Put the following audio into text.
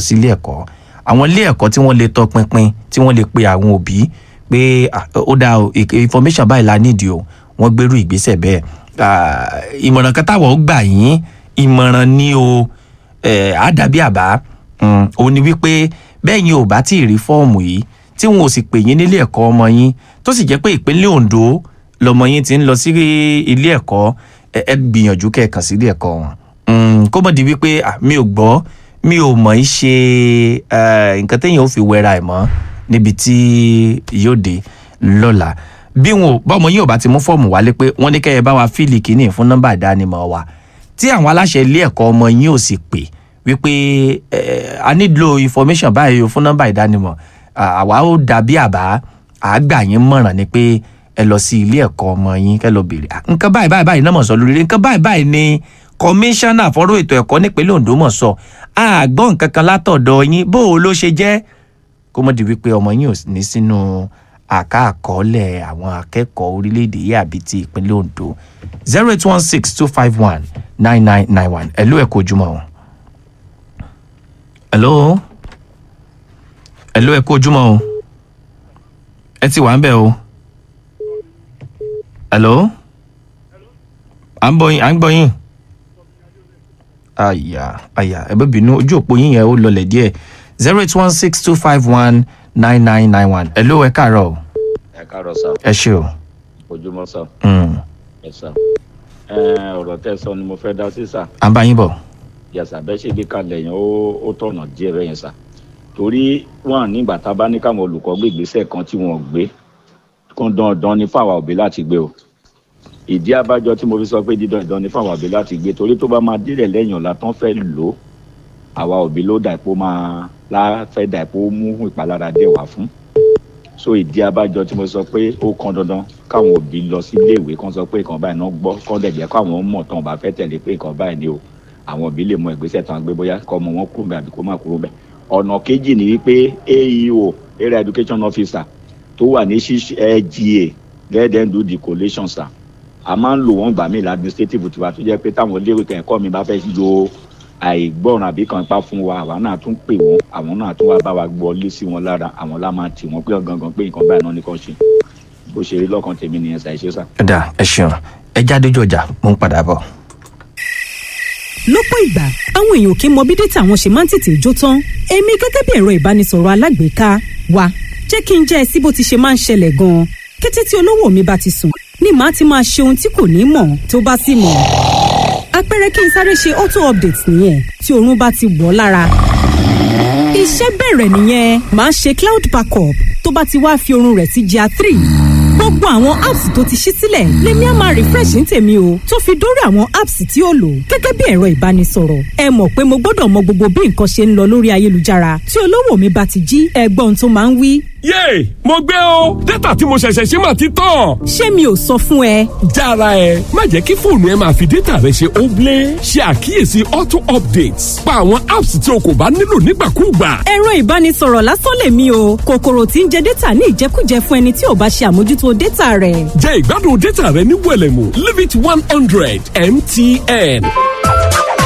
sí ilé ẹ̀kọ́ àwọn ilé ẹ̀kọ́ tí wọ́n lè tọpinpin tí wọ́n lè pe àwọn òbí pé ah, ó dáa o ìk- information báyìí la nídìí o wọ́n gbérú ìgbésẹ̀ bẹ́ẹ̀ Ah, ìmọ̀ràn kan táwọn ó gbà yín ìmọ̀ràn ni o eh, àdàbí àbá mm, òun ni wípé bẹ́ẹ̀ yín ò bá tí ì rí fọ́ọ̀mù yìí tí wọn ò sì pè yín nílé ẹ̀kọ́ ọmọ yín tó sì jẹ́ pé ìpínlẹ̀ Ondo lọmọ yín ti ń lọ sí ilé ẹ̀kọ́ ẹ ẹ gbìyànjú kẹ́ẹ̀kan sí ilé ẹ̀kọ́ wọn Mm, kó mọ̀ di wípé ah, mi ò gbọ́ mi ò mọ̀ í ṣe eh, nǹkan téèyàn ò fi wẹra ẹ̀ mọ́ níbi tí yóò dé lọ́la bí wọn ò bọ́mọ yín ò bá ti mú fọ́ọ̀mù wálé pé wọ́n ní kẹ́ ẹ bá wa fíìlì kínní fún nọ́mbà ìdánimọ̀ wa tí àwọn aláṣẹ ilé ẹ̀kọ́ ọmọ yín ò sì pè wípé eh, a nílò information báyìí o fún nọ́mbà ìdánimọ̀ Ah, àwa ó dàbí àbá àgbà yín mọ̀ràn ni pé ẹ lọ sí ilé ẹ̀kọ́ ọmọ yín kẹ́ lọ béèrè Ah, nǹkan báyìí báyìí báyìí náà mọ̀ sọ lórí rẹ̀ nǹkan báyìí báyìí ni kọmíṣánná fọ́rọ̀ ètò ẹ̀kọ́ nípínlẹ̀ Ondo mọ̀ sọ àgbọ̀n nǹkan kan látọ̀dọ̀ yín bó o ló ṣe jẹ́ kó mọ̀ di wípé ọmọ yín ò ní sínú àká àkọọ́lẹ̀ àwọn akẹ́kọ̀ọ́ orílẹ̀-èdè yìí àbí ti ìpínlẹ̀ Ondo zero eight one six two five one nine nine nine one ẹ̀lú ẹ̀kọ́ ojúmọ́ o. ẹ̀ló ẹ̀ló ẹ̀kọ́ ojúmọ́ o ẹ ti wà ń bẹ̀ o. ẹ̀ló à ń bọ̀ yín à ń gbọ́ yín. àyà àyà ẹ bẹ́ bínú ojú òpó yín yẹn ó lọlẹ̀ díẹ̀ zero eight one six two five one nine nine nine one ẹ̀ló ẹ káàárọ̀ o ẹ káàárọ̀ sá ẹ ṣé o. ojúmọ́ sá Mm. ẹ sá ẹ ọ̀rọ̀ tẹ́ sọ ni mo fẹ́ dá sí sá à ń bá yín bọ̀. yàtọ̀ bẹ́ẹ̀ ṣe gbé kalẹ̀ yẹn ó ó tọ̀nà díẹ̀ bẹ́ẹ̀ yẹn sá torí wọn nígbà tá a bá ní káwọn olùkọ́ gbé ìgbésẹ̀ kan tí wọ́n gbé kó dandan ni fáwọn òbí láti gbé o ìdí abájọ tí mo fi sọ pé dídán dandan ni fáwọn òbí láti gbé torí tó bá máa délẹ̀ lẹ́yìn ọ̀la tán fẹ́ lò ó àwa òbí ló dà ipò máa láfẹ́ dà ipò mú ìpalára dé wá fún so ìdí abájọ tí mo sọ pé ó kan dandan káwọn òbí lọ sí iléèwé kan sọ pé nǹkan báyìí náà gbọ́ kọ́ dẹ̀ jẹ́ káwọn mọ̀ tán bá fẹ́ tẹ̀lé pé nǹkan báyìí ni o àwọn òbí lè mọ ìgbésẹ̀ tán gbé bóyá kọ́ ọmọ wọn kúrò bẹ́ẹ̀ àbí kó má kúrò bẹ́ẹ̀ ọ̀nà kejì ni wípé aeo area education officer tó wà ní LGA let them do the collation sir a máa ń lò wọ́n gbà mí ní administrative tiwa tó jẹ́ pé táwọn iléèwé kẹ́kọ̀ọ́ mi bá fẹ́ lo àìgbọràn àbí kan pa fún wa àwa náà tún pè wọ́n àwọn náà tún wá bá wa gbọ́ lé sí wọn lára àwọn lá máa tì wọ́n pé gangan pé nǹkan báyìí náà ní kàn ṣe bó ṣe rí lọ́kàn tèmi nìyẹn ṣàìṣe sà. ẹ dà ẹ ṣeun ẹ jáde ojú ọjà mo ń padà bọ̀. lọ́pọ̀ ìgbà àwọn èèyàn kì í mọ bí dátà wọn ṣe máa ń tètè jó tán èmi gẹ́gẹ́ bí ẹ̀rọ ìbánisọ̀rọ̀ alágbèéká wa jẹ́ kí n jẹ́ ẹ sí bó ti ṣe máa ń ṣẹlẹ̀ gan-an kété tí olówó mi bá ti sùn ni màá ti máa ṣe ohun tí kò ní mọ̀ tó bá sì mọ̀ àpẹẹrẹ kí n sáré ṣe auto update nìyẹn tí oorun bá ti wọ̀ ọ́ lára iṣẹ́ bẹ̀rẹ̀ nìyẹn màá ṣe cloud backup tó bá ti wá fi oorun rẹ̀ sí GIA three gbogbo àwọn apps tó ti ṣí sílẹ̀ lèmi á máa refresh ní tèmi o tó fi dórí àwọn apps tí ó lò gẹ́gẹ́ bí ẹ̀rọ ìbánisọ̀rọ̀ ẹ mọ̀ pé mo gbọ́dọ̀ mọ gbogbo bí nǹkan ṣe ń lọ lórí ayélujára tí olówó mi bá ti jí ẹgbọ́n tó máa ń wí yéè mo gbé o dátà tí mo ṣẹ̀ṣẹ̀ ṣe máa ti tán. ṣé mi ò sọ fún ẹ jára ẹ má jẹ́ kí fóònù ẹ máa fi dátà rẹ ṣe óblé ṣe àkíyèsí auto updates pa àwọn apps tí o kò bá nílò nígbàkúùgbà. ẹ̀rọ ìbánisọ̀rọ̀ lásán lèmi o kòkòrò tí ń jẹ dátà ní ìjẹkújẹ fún ẹni tí ò bá ṣe àmójútó dátà rẹ̀ jẹ́ ìgbádùn dátà rẹ ní wẹ̀lẹ̀mú limit one hundred mtn.